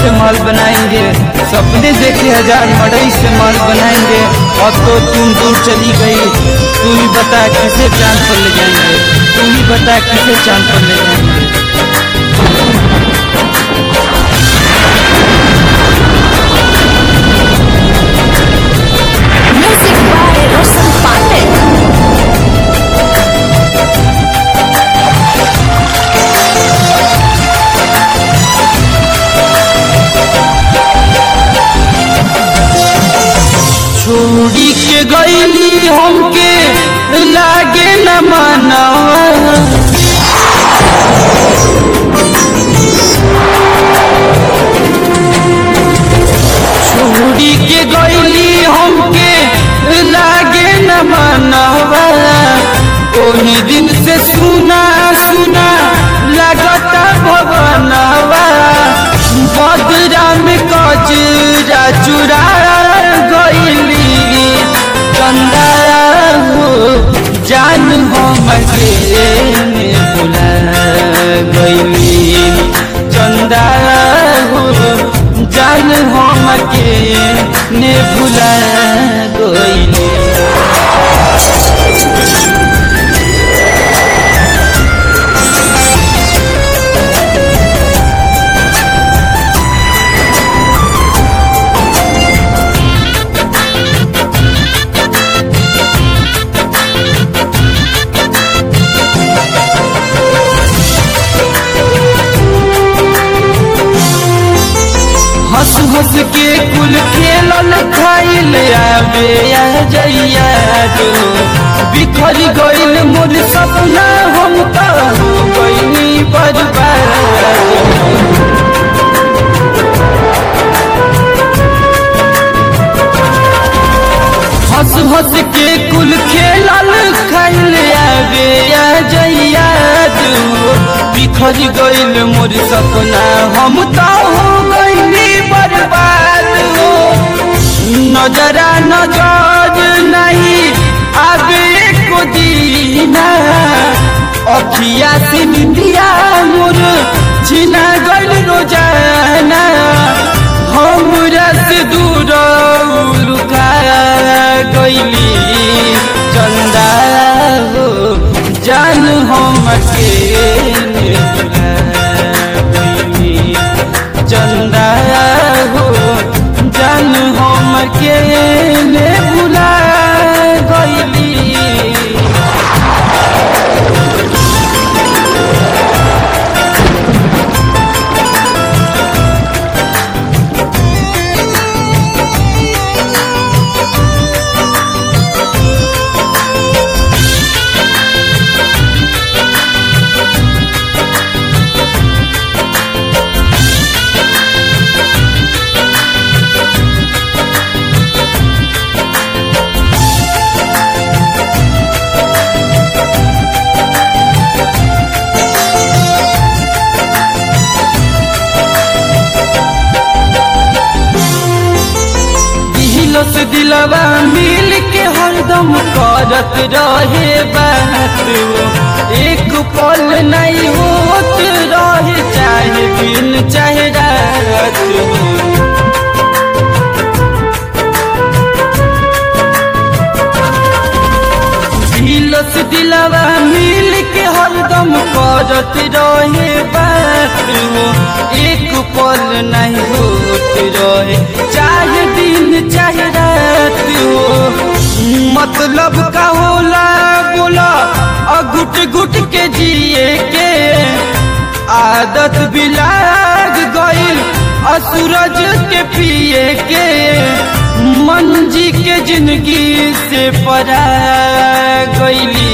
से माल बनाएंगे सपने देखे हजार मड़ई से माल बनाएंगे अब तो तुम दूर चली गई तू ही बता किसे चांद पर ले जाएंगे तू ही बता किसे चांद पर ले जाएंगे Music by Roshan Pandit. छोड़ी के गईली हमके लागे न मानवा छोड़ी के गईली हमके लागे न मानवा ओही दिन से सुना सुना लगता भवनवा बदरा में कजरा चुरा गईली चंदा हो जान हम के बुला गईली चंदा हो जान हम के ने भुला गईली हंस हंस के कुल खेलल खाइल आवे आ जइया जो बिखर गइल मोर सपना हम तो हो गइनी बर्बाद हंस हंस के कुल खेलल खाइल आवे आ जइया जो बिखर गइल मोर सपना हम तो हो गइनी बर्बाद हो नजरा नजर नहीं आवे को दीना अखिया से निंदिया मोर छिना गइल रोजाना हमरा से दूर लुका गइली चंदा हो जान हम के भुला गइली चंदा हो जान हम के ने भुला गइली दिलस दिलवा मिल के हरदम करत रहे बात एक पल नहीं होत रहे चाहे दिन चाहे रात दिलस दिलवा मिल के हरदम करत रहे बात एक पल नहीं होत रहे चाहे दिन चाहे रात हो मतलब का होला बोला अगुट गुट के जिए के आदत भी लाग गइल असूरज के पिए के मन जी के जिंदगी से परा गइली